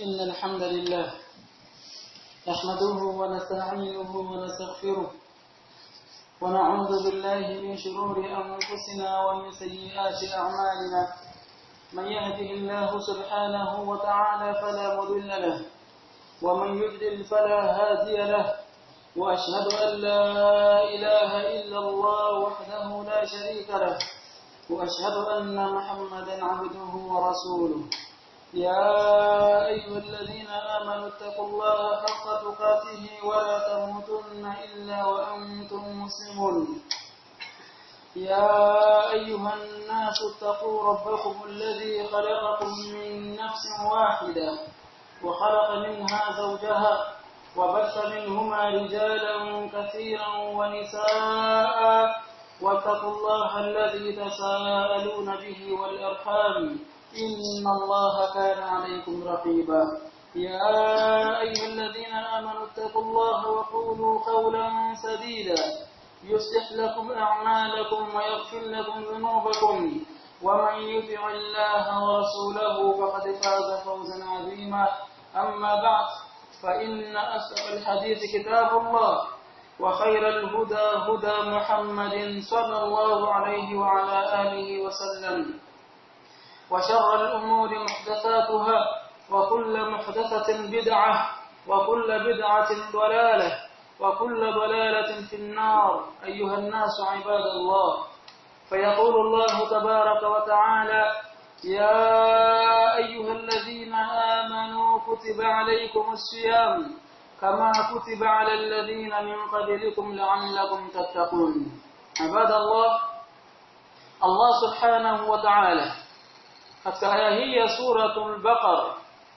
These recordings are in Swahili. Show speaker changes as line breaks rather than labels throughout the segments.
إن الحمد لله نحمده ونستعينه ونستغفره ونعوذ بالله من شرور أنفسنا ومن سيئات أعمالنا من يهده الله سبحانه وتعالى فلا مضل له ومن يضلل فلا هادي له وأشهد أن لا إله إلا الله وحده لا شريك له وأشهد أن محمدا عبده ورسوله يا أيها الذين آمنوا اتقوا الله حق تقاته ولا تموتن إلا وأنتم مسلمون يا أيها الناس اتقوا ربكم الذي خلقكم من نفس واحدة وخلق منها زوجها وبث منهما رجالا كثيرا ونساء واتقوا الله الذي تساءلون به والأرحام إن الله كان عليكم رقيبا يا أيها الذين آمنوا اتقوا الله وقولوا قولا سديدا يصلح لكم أعمالكم ويغفر لكم ذنوبكم ومن يطع الله ورسوله فقد فاز فوزا عظيما أما بعد فإن أصدق الحديث كتاب الله وخير الهدى هدى محمد صلى الله عليه وعلى آله وسلم وشر الأمور محدثاتها وكل محدثة بدعة وكل بدعة ضلالة وكل ضلالة في النار أيها الناس عباد الله فيقول الله تبارك وتعالى يا أيها الذين آمنوا كتب عليكم الصيام كما كتب على الذين من قبلكم لعلكم تتقون عباد الله الله سبحانه وتعالى katika aya hii ya suratul baqara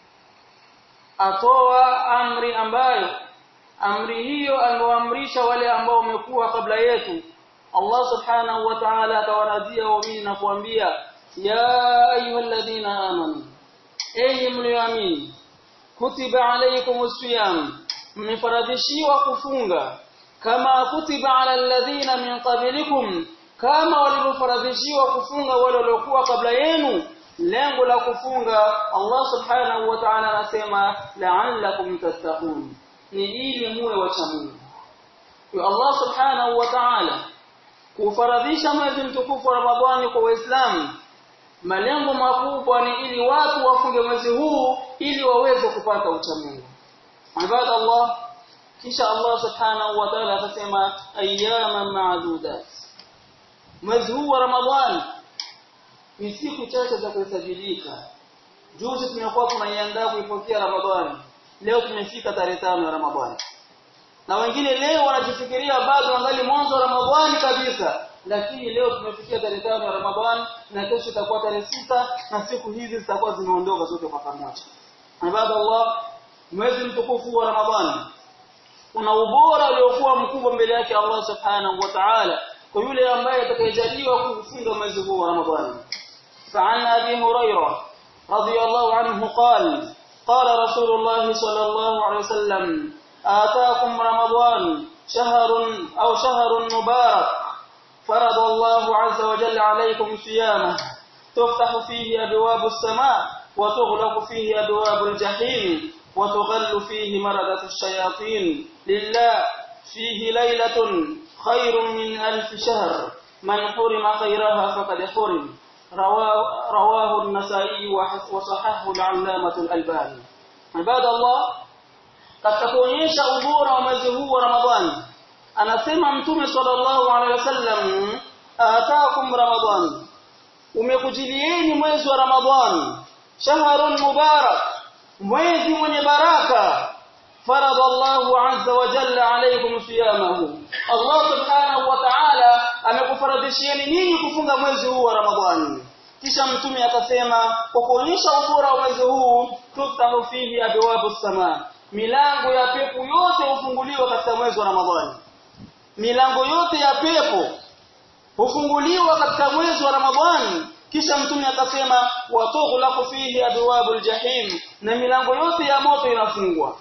atoa amri ambayo amri hiyo amewaamrisha wale ambao wamekuwa kabla yetu Allah subhanahu wa ta'ala atawarazia waumini na kuambia ya ayyuhalladhina amanu enyi mlioamini kutiba alaykumus siyam mmefaradhishiwa kufunga kama kutiba ala alladhina min qablikum kama walivyofaradhishiwa kufunga wale waliokuwa kabla yenu lengo la kufunga Allah subhanahu wa ta'ala anasema la'allakum tattaqun ni ili muwe wacha Mungu kwa Allah subhanahu wa ta'ala kufaradhisha mwezi mtukufu wa Ramadhani kwa Waislamu malengo makubwa ni ili watu wafunge mwezi huu ili waweze kupata ucha Mungu ibada Allah kisha Allah subhanahu wa ta'ala akasema ayyaman ma'dudat mwezi huu wa Ramadhani ni siku chache za kuhesabika juzi tumekuwa tunaiandaa kuipokea Ramadhani leo tumefika tarehe tano ya Ramadhani na wengine leo wanajifikiria bado angali mwanzo wa Ramadhani kabisa lakini leo tumefikia tarehe tano ya Ramadhani na kesho itakuwa tarehe sita na siku hizi zitakuwa zimeondoka zote kwa pamoja ibada Allah mwezi mtukufu wa Ramadhani una ubora uliokuwa mkubwa mbele yake Allah subhanahu wa ta'ala kwa yule ambaye atakayejaliwa kufunga mwezi huu wa Ramadhani فعن أبي هريرة رضي الله عنه قال قال رسول الله صلى الله عليه وسلم آتاكم رمضان شهر أو شهر مبارك فرض الله عز وجل عليكم صيامه تفتح فيه أبواب السماء وتغلق فيه أبواب الجحيم وتغل فيه مردة الشياطين لله فيه ليلة خير من ألف شهر من حرم خيرها فقد حرم رواه, رواه النسائي وصححه العلامة الألباني عباد الله katika kuonyesha ubora wa mwezi huu wa Ramadhani anasema mtume sallallahu alaihi wasallam ataakum ramadhan umekujilieni mwezi wa Ramadhani shahrun mubarak mwezi mwenye baraka farada Allahu azza wa jalla alaykum siyamahu Allah subhanahu wa ta'ala amekufaradhishieni ninyi kufunga mwezi huu wa Ramadhani kisha mtume akasema kwa kuonyesha ubora wa mwezi huu tuftahu fihi abwabu samaa milango ya pepo yote hufunguliwa katika mwezi wa Ramadhani milango yote ya pepo hufunguliwa katika mwezi wa Ramadhani kisha mtume akasema watughlaqu fihi abwabul jahim na milango yote ya moto inafungwa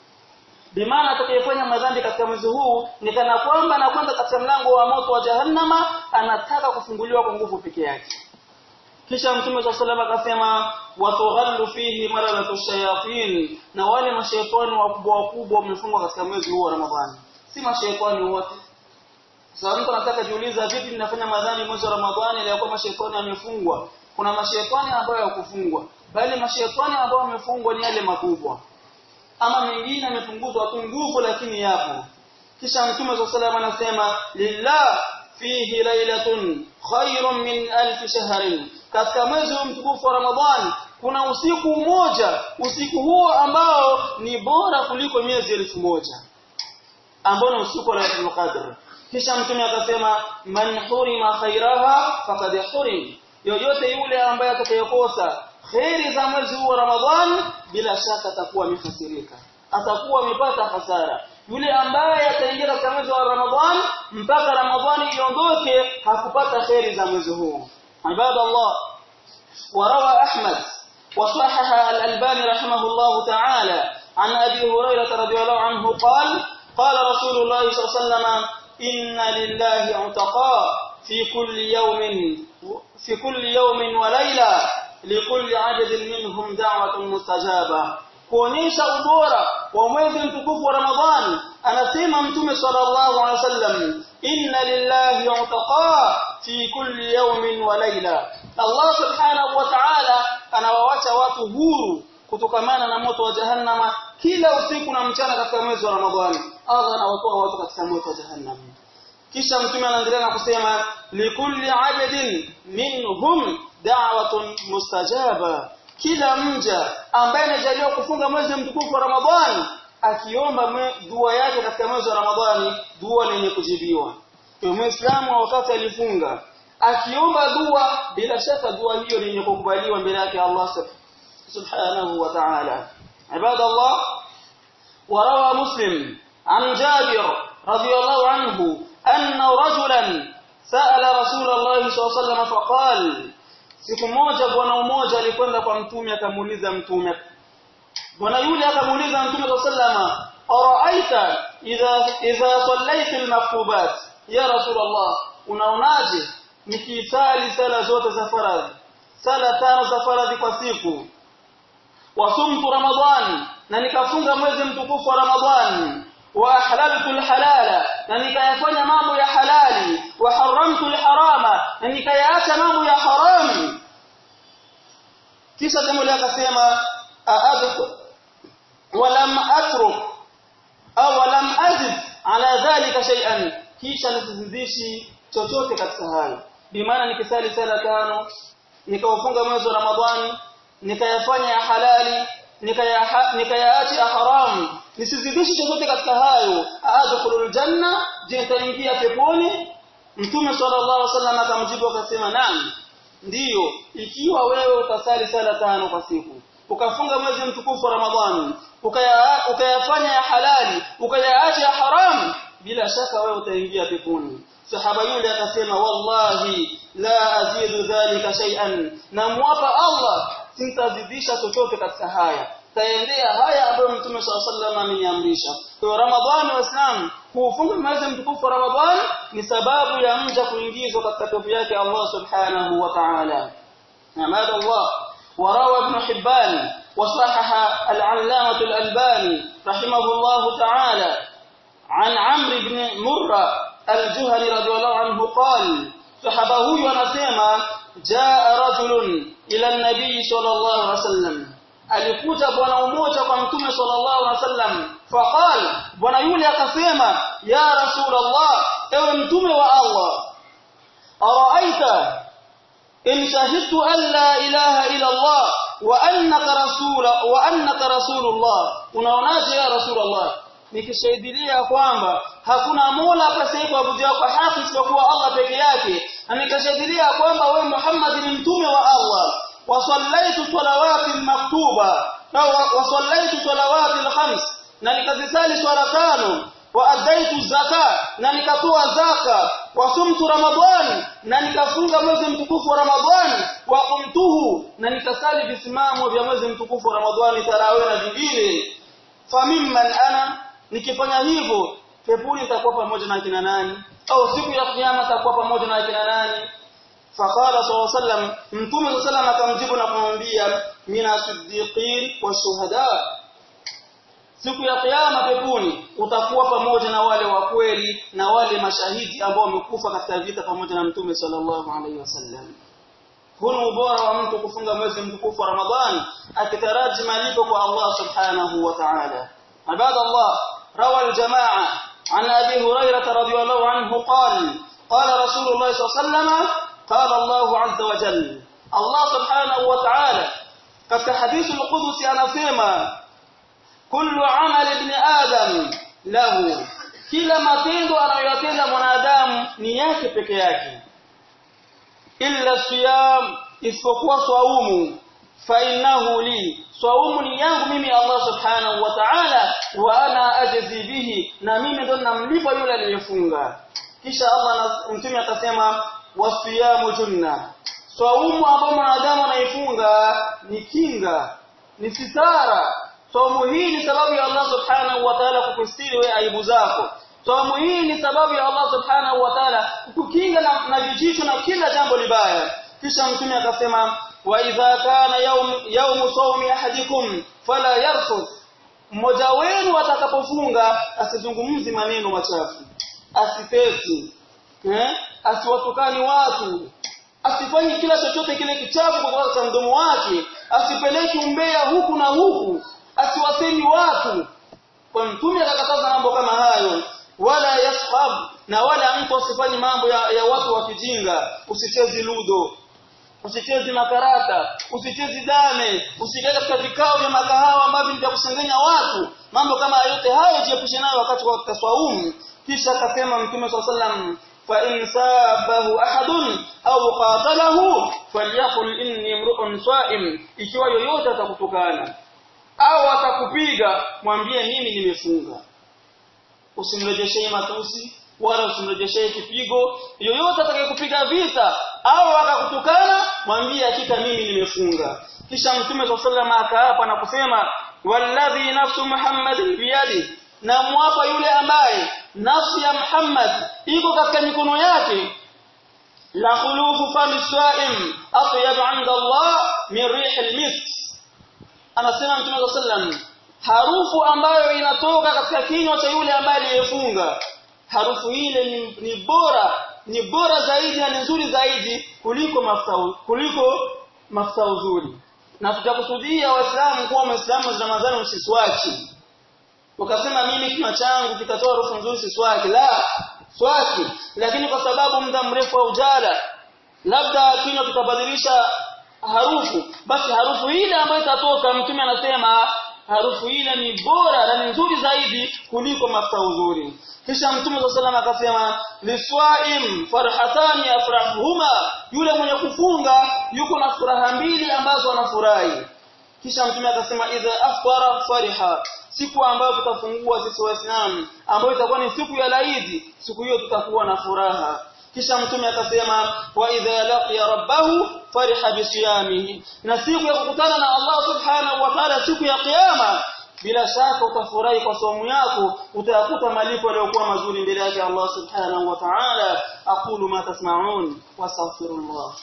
bimaana atakayefanya madhambi katika mwezi huu ni kana kwamba anakwenda katika mlango wa moto wa jahannama anataka kufunguliwa kwa nguvu peke yake kisha mtume swalla sallam akasema watughallu fihi maradatu shayatin na wale mashaitani wakubwa wakubwa wamefungwa katika mwezi huu wa Ramadhani si mashaitani wote sasa mtu anataka jiuliza vipi ninafanya madhambi mwezi wa Ramadhani ile kwa mashaitani amefungwa kuna mashaitani ambayo yakufungwa bali mashaitani ambao wamefungwa ni yale makubwa ama mengine yamepunguzwa tu nguvu lakini yapo kisha mtume swalla sallam anasema lillah fihi lailatun khairun min alf shahrin katika mwezi mtukufu wa Ramadhani kuna usiku mmoja usiku huo ambao ni bora kuliko miezi elfu moja ambao ni usiku wa Lailatul Qadr kisha mtume akasema man hurima khairaha faqad hurim yoyote yule ambaye atakayekosa khairi za mwezi huu wa Ramadhani bila shaka atakuwa amehasirika atakuwa amepata hasara yule ambaye ataingia katika mwezi wa Ramadhani mpaka Ramadhani iondoke hakupata khairi za mwezi huu عباد الله وروى أحمد وصحح الألباني رحمه الله تعالى عن أبي هريرة رضي الله عنه قال قال رسول الله صلى الله عليه وسلم إن لله عتقاء في كل يوم في كل يوم وليلة لكل عدد منهم دعوة مستجابة kuonyesha ubora wa mwezi mtukufu wa Ramadhani anasema mtume sallallahu alaihi wasallam inna lillahi utaqa fi kulli yawmin wa layla Allah subhanahu wa ta'ala anawawacha watu huru kutokamana na moto wa jahannama kila usiku na mchana katika mwezi wa Ramadhani Allah anawatoa watu katika moto wa jahannam kisha mtume anaendelea na kusema likulli adadin minhum da'watun mustajaba kila mja ambaye anajaliwa kufunga mwezi mtukufu wa Ramadhani akiomba dua yake katika mwezi wa Ramadhani dua lenye kujibiwa kwa Muislamu wakati alifunga akiomba dua bila shaka dua hiyo lenye kukubaliwa mbele yake Allah subhanahu wa ta'ala ibadallah وروى مسلم عن جابر رضي الله عنه أن رجلا سأل رسول الله صلى الله عليه وسلم فقال siku moja bwana mmoja alikwenda kwa mtume akamuuliza mtume bwana yule akamuuliza mtume sallama araaita idha idha sallaita almaktubat ya rasulullah unaonaje nikisali sala zote za faradhi sala tano za faradhi kwa siku wasumtu ramadhani na nikafunga mwezi mtukufu wa ramadhani wa ahlaltu alhalala na nikayafanya mambo ya halali wa haramtu alharama na nikayaacha mambo ya haramu kisha jambo lake akasema aadhu walam atruk au walam azid ala dhalika shay'an kisha nisizidishi chochote katika hayo bimaana nikisali sala tano nikawafunga mwezi wa ramadhani nikayafanya ya halali nikayaacha haramu nisizidishi chochote katika hayo adkhulul janna je nitaingia peponi mtume sallallahu alaihi wasallam akamjibu akasema naam ndiyo ikiwa wewe utasali sala tano kwa siku ukafunga mwezi mtukufu wa ramadhani ukayafanya ya halali ukayaacha ya haramu bila shaka wewe utaingia peponi sahaba yule akasema wallahi la azidu dhalika shay'an na mwapa Allah sintazidisha chochote katika haya taendea haya ambayo mtume swalla sallam ameniamrisha kwa hiyo ramadhani waislamu kuufunga mwezi mtukufu wa ramadhani ni sababu ya mja kuingizwa katika pepo yake Allah subhanahu wa ta'ala نعماد الله وروى ابن حبان وصحح العلامة الألباني رحمه الله تعالى عن عمرو بن مرة الجهني رضي الله عنه قال صحابه ينسيما جاء رجل إلى النبي صلى الله عليه وسلم alikuja bwana mmoja kwa mtume sallallahu alaihi wasallam faqal bwana yule akasema ya rasulullah ewe mtume wa Allah araaita in shahidtu an la ilaha illa Allah wa annaka rasula wa annaka rasulullah unaonaje ya rasulullah nikishahidilia kwamba hakuna mola apasaye kuabudiwa kwa haki isipokuwa Allah peke yake na nikashahidilia kwamba wewe Muhammad ni mtume wa Allah wasallaitu salawati maktuba au wasallaitu salawati alkhams na nikazisali swala tano wa adaitu zaka na nikatoa zaka wasumtu ramadhani na nikafunga mwezi mtukufu wa ramadhani wa qumtuhu na nikasali visimamo vya mwezi mtukufu wa ramadhani tarawih na vingine famimman ana nikifanya hivyo peponi itakuwa pamoja na kina nani au siku ya kiyama itakuwa pamoja na kina nani faqala sallallahu alaihi wasallam mtume sallallahu alaihi wasallam akamjibu na kumwambia mina siddiqin wa shuhada siku ya kiyama peponi utakuwa pamoja na wale wa kweli na wale mashahidi ambao wamekufa katika vita pamoja na mtume sallallahu alaihi wasallam huna ubora wa mtu kufunga mwezi mtukufu wa Ramadhani akitaraji malipo kwa Allah subhanahu wa ta'ala عباد الله روى الجماعة عن أبي هريرة رضي الله عنه قال قال رسول الله صلى الله عليه وسلم قال الله عز وجل الله سبحانه وتعالى katika hadithi al-Qudsi anasema kullu amal ibn adam lahu kila matendo anayoyatenda mwanadamu ni yake peke yake illa siyam isipokuwa swaumu fa innahu li swaumu ni yangu mimi Allah subhanahu wa ta'ala wa ana ajzi bihi na mimi ndo namlipa yule aliyefunga kisha Allah mtume atasema wasiyamu junna swaumu ambao mwanadamu anaifunga ni kinga ni sitara Saumu hii ni sababu ya Allah Subhanahu wa Ta'ala kukustiri wewe aibu zako. Saumu hii ni sababu ya Allah Subhanahu wa Ta'ala kukukinga na, na vijicho na kila jambo libaya. Kisha mtume akasema wa idha kana yawm yawm sawmi ahadikum fala yarfuth. Mmoja wenu atakapofunga asizungumzi maneno machafu. Asipeti. Eh? Asiwatukani watu. Asifanye kila chochote kile kichafu kwa sababu cha mdomo wake. Asipeleki umbea huku na huku asiwasemi watu kwa mtume akakataza mambo kama hayo wala yashab na wala mtu asifanye mambo ya, ya watu wa kijinga usichezi ludo usichezi makarata usichezi dame usikae katika vikao vya makahawa ambavyo ni vya kusengenya watu mambo kama yote hayo jiepushe nayo wakati wa tasawum kisha akasema mtume swalla sallam fa in sabahu ahadun au qatalahu falyaqul inni mru'un sa'im ikiwa yoyote atakutukana au atakupiga mwambie mimi nimefunga usimrejeshee matusi wala usimrejeshee kipigo yoyote atakayekupiga vita au akakutukana mwambie hakika mimi nimefunga kisha mtume swalla sallam akaapa na kusema walladhi nafsu muhammadin biyadi na mwapa yule ambaye nafsi ya Muhammad iko katika mikono yake la khulufu fami swaim atyab 'inda Allah min rih al-misk anasema Mtume sallam harufu ambayo inatoka katika kinywa cha yule ambaye aliyefunga harufu ile ni, ni bora ni bora zaidi na ni nzuri zaidi kuliko mafuta kuliko mafuta uzuri na tutakusudia waislamu kuwa waislamu wa Ramadhani usiswaki ukasema mimi kinywa changu kitatoa harufu nzuri siswaki la swaki lakini kwa sababu muda mrefu wa ujala labda kinywa kitabadilisha harufu basi harufu ile ambayo itatoka mtume anasema harufu ile ni bora na ni nzuri zaidi kuliko mafuta uzuri kisha mtume wa sallam akasema liswaim farhatani afrahuhuma yule mwenye kufunga yuko na furaha mbili ambazo anafurahi kisha mtume akasema idha afṭara fariha siku ambayo tutafungua sisi waislamu ambayo itakuwa ni siku ya laidi siku hiyo tutakuwa na furaha kisha mtume akasema wa idha laqiya rabbahu fariha bisiyamihi na siku ya kukutana na Allah subhanahu wa ta'ala siku ya kiyama bila shaka utafurahi kwa somo yako utayakuta malipo yaliyokuwa mazuri mbele yake Allah subhanahu wa ta'ala aqulu ma tasma'un wastaghfirullah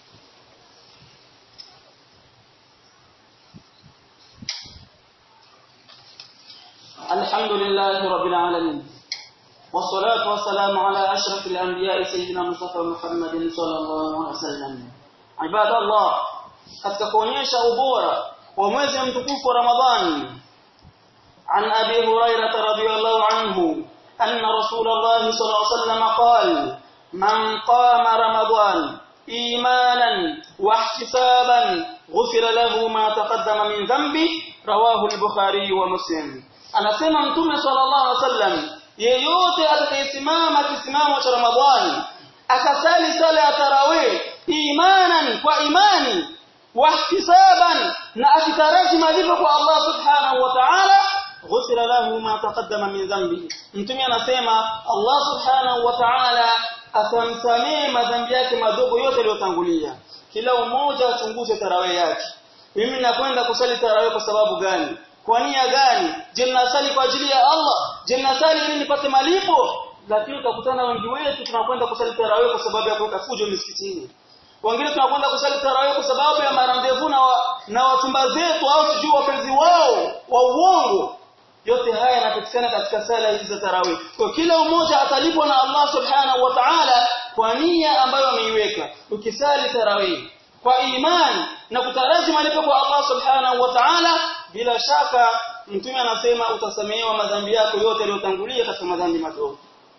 الحمد لله رب العالمين والصلاة والسلام على أشرف الأنبياء سيدنا مصطفى محمد صلى الله عليه وسلم عباد الله katika kuonyesha ubora wa mwezi mtukufu wa Ramadhani عن أبي هريرة رضي الله عنه أن رسول الله صلى الله عليه وسلم قال من قام رمضان إيمانا واحتسابا غفر له ما تقدم من ذنبه رواه البخاري ومسلم anasema mtume sallallahu alaihi wasallam yeyote atakayesimama kisimamo cha Ramadhani akasali sala ya tarawih imanan kwa imani wahtisaban na akitaraji malipo kwa Allah subhanahu wa ta'ala ghufira lahu ma taqaddama min dhanbi mtume anasema Allah subhanahu wa ta'ala atamsamee madhambi yake madogo yote yaliyotangulia kila mmoja achunguze tarawih yake mimi nakwenda kusali tarawih kwa sababu gani kwa nia gani je ninasali kwa ajili ya Allah je ninasali ili nipate malipo lakini utakutana wengi wetu tunakwenda kusali tarawih kwa sababu ya kuweka fujo misikitini wengine tunakwenda kusali tarawih kwa sababu ya marandevu na, wa, na watumba zetu au sijui wapenzi wao wa uongo yote haya yanapatikana katika sala hizi za tarawih kwa kila mmoja atalipwa na Allah subhanahu wa ta'ala kwa nia ambayo ameiweka ukisali tarawih kwa imani na kutaraji malipo kwa Allah subhanahu wa ta'ala bila shaka mtume anasema utasamehewa madhambi yako yote yaliyotangulia katika madhambi madogo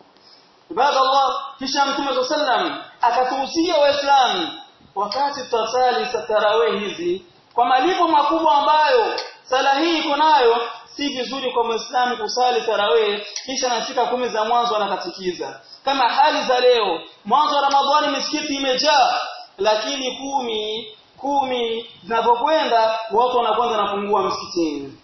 ibada Allah kisha mtume sallam akatuhusia waislamu wakati tutasali tarawih hizi kwa malipo makubwa ambayo sala hii iko nayo si vizuri kwa muislamu kusali tarawih kisha nafika kumi za mwanzo anakatikiza kama hali za leo mwanzo wa ramadhani misikiti imejaa lakini kumi kumi zinapokwenda watu wanakwenda napungua msikitini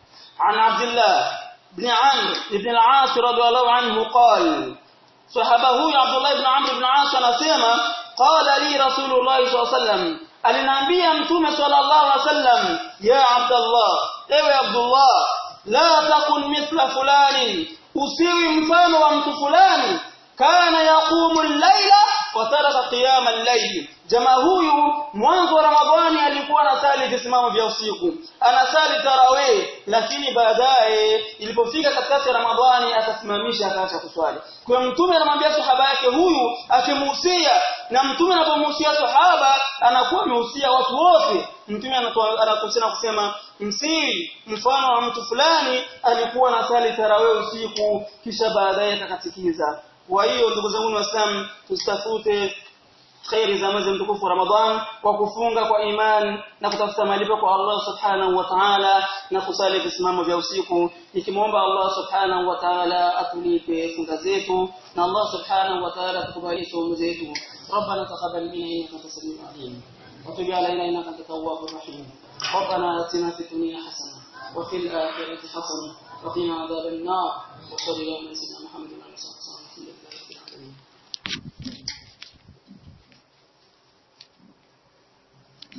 عن عبد الله بن عمرو بن العاص رضي الله عنه قال صحابه عبد الله بن عمرو بن العاص anasema قال لي رسول الله صلى الله عليه وسلم aliniambia mtume sallallahu alaihi wasallam ya abdullah ewe abdullah la takun mithla fulani usiwi mfano wa mtu fulani kana yaqumu al-laila wa taraka qiyama al-layl jamaa huyu mwanzo wa ramadhani alikuwa anasali visimamo vya usiku anasali tarawih lakini baadaye ilipofika katikati ya ramadhani akasimamisha akaacha kuswali kwa mtume anamwambia sahaba yake huyu akimuhusia na mtume anapomuhusia sahaba anakuwa amehusia watu wote mtume anatusema kusema msiri mfano wa mtu fulani alikuwa anasali tarawih usiku kisha baadaye akakatikiza kwa hiyo ndugu zangu waislamu tusitafute khairi za mwezi mtukufu Ramadhan kwa kufunga kwa iman na kutafuta malipo kwa Allah subhanahu wa ta'ala na kusali visimamo vya usiku nikimwomba Allah subhanahu wa ta'ala atulipe funga zetu na Allah subhanahu wa ta'ala atukubalie saumu zetu ربنا تقبل منا انك انت السميع العليم وتب علينا انك انت التواب الرحيم ربنا اتنا في الدنيا حسنه وفي الاخره حسنه وقنا عذاب النار وصلى الله على سيدنا محمد وعلى اله وصحبه